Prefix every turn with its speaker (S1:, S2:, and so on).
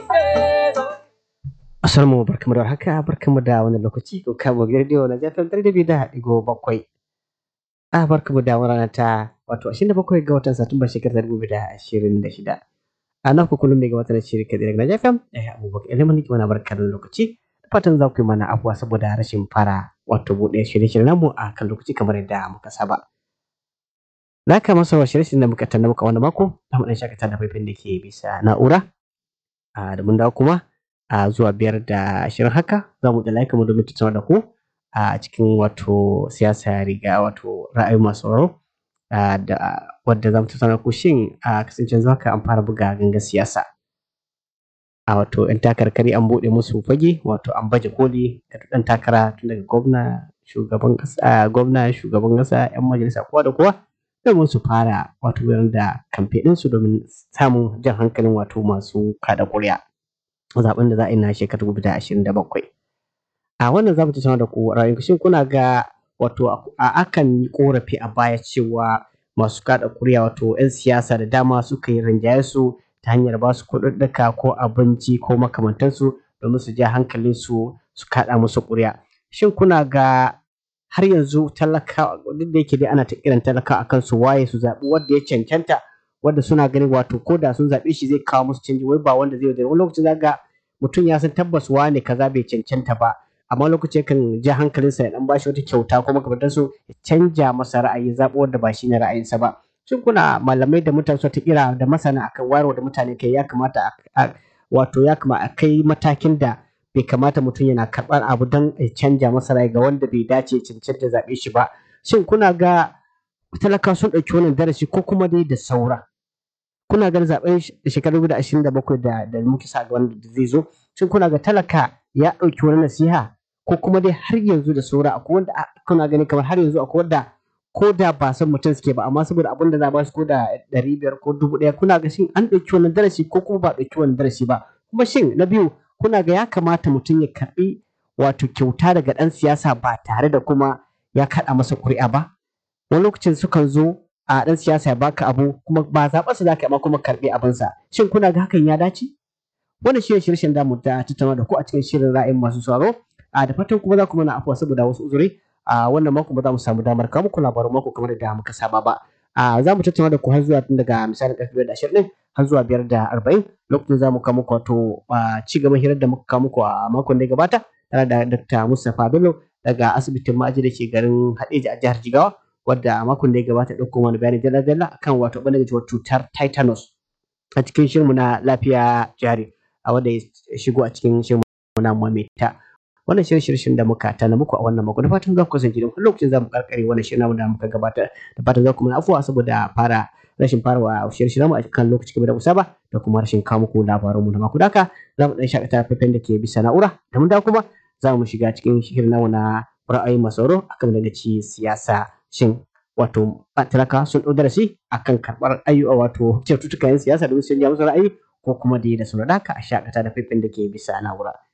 S1: Assalamu barkamu da haka barkamu da wani lokaci ko kamo radio na jafin ɗari da biyu da ɗigo bakwai. A barkamu da wani rana ta wato ashirin da bakwai ga watan Satumba shekarar dubu biyu da ashirin da shida. A nan kullum ne ga watan shirin kaɗai daga Najafin ɗaya abubakar ilimin mana barkar da lokaci. Fatan za ku yi mana afuwa saboda rashin fara wato buɗe shirye-shiryen namu a kan lokaci kamar yadda muka saba. Za ka masa wa shirye-shiryen da muka tanna muka wani mako za mu ɗan shakata da faifin da ke bisa na'ura. A da mun dawo kuma a zuwa biyar da ashirin haka za mu da laika mu domin tattauna da ku a cikin wato siyasa riga wato ra'ayi masu sauraro da wadda za mu tattauna da ku shin a kasancen zuwa ka an fara buga gangan siyasa a wato yan takarkari an buɗe musu fage wato an baje koli da ɗan takara tun daga gwamna shugaban ƙasa gwamna shugaban ƙasa yan majalisa kowa da kowa domin su fara wato gudanar da kamfe ɗinsu domin samun jan hankalin wato masu kada ƙuri'a. zaben da za a yi na shekarar dubu da ashirin da bakwai. A wannan za mu tattauna da ku ra'ayin shin kuna ga wato a akan yi korafi a baya cewa masu kada kuriya wato 'yan siyasa da dama suka yi rinjaye su ta hanyar ba su kuɗaɗɗaka ko abinci ko makamantansu domin su ja hankalin su su kaɗa musu kuriya. Shin kuna ga har yanzu talaka duk da yake dai ana ta kiran talaka akan su waye su zaɓi wanda ya cancanta wanda suna ganin wato ko da sun zaɓe shi zai kawo musu canji wai ba wanda zai wani lokacin za ga mutum ya san tabbas wane kaza bai cancanta ba amma lokaci kan ja hankalinsa ya dan bashi wata kyauta ko makamantar su ya canja masa ra'ayi zaɓo wanda ba shine ra'ayinsa ba shin kuna malamai da mutane ta kira da masana akan wayarwa da mutane kai ya kamata wato ya kamata a kai matakin da bai kamata mutum yana karɓar abu don ya canja masa ra'ayi ga wanda bai dace cancanta zaɓe shi ba shin kuna ga talakawa sun ɗauki wannan darasi ko kuma dai da saura kuna ganin zaben shekarar da ashirin da bakwai da da muke sa ga wanda zai zo shin kuna ga talaka ya ɗauki wani nasiha ko kuma dai har yanzu da saura akwai wanda kuna gani kamar har yanzu akwai wanda ko da ba san mutum suke ba amma saboda abin da za ba su ko da ɗari biyar ko dubu ɗaya kuna ga shin an ɗauki wannan darasi ko kuma ba ɗauki wannan darasi ba kuma shin na biyu kuna ga ya kamata mutum ya karɓi wato kyauta daga ɗan siyasa ba tare da kuma ya kaɗa masa ƙuri'a ba wani lokacin sukan zo a ɗan siyasa ya baka abu kuma ba zaɓar sa zaka amma kuma karɓi abinsa shin kuna ga hakan ya dace wannan shi ne shirin da mu ta tattauna da ku a cikin shirin ra'ayin masu sauraro a da fatan kuma za ku mana afuwa saboda wasu uzuri a wannan mako ba za mu samu damar kawo muku labarin mako kamar da muka saba ba a za mu tattauna da ku har zuwa tun daga misalin ƙarfe biyar da ashirin har zuwa biyar da arba'in lokacin za mu kawo muku wato ci gaban hirar da muka kawo muku a makon da ya gabata tare da Dr. Mustapha Bello daga asibitin ma'aji da ke garin Hadeja a jihar Jigawa wadda a makon da ya gabata ɗauko mana bayani dalla-dalla akan wato ɓangaren cutar tetanus a cikin shirmu na lafiya jari a wanda ya shigo a cikin shirmu na mamita wannan shirin shirin da muka tana muku a wannan mako da fatan za ku kasance don lokacin za mu karkare wannan shirin da muka gabatar da fatan za ku mana afuwa saboda fara rashin farawa shirin shirin mu a kan lokaci kamar da ku saba da kuma rashin kawo muku labaran mu na mako daka za mu dan shakata faifan da ke bisa na'ura da mun da kuma za mu shiga cikin shirin namu na ra'ayi masauro akan daga ci siyasa shin wato talaka sun ɗau darasi akan karɓar ayyuka wato cututtukan siyasa domin sun ja musu ra'ayi ko kuma dai da sauran haka a shakata da faifin da ke bisa na'ura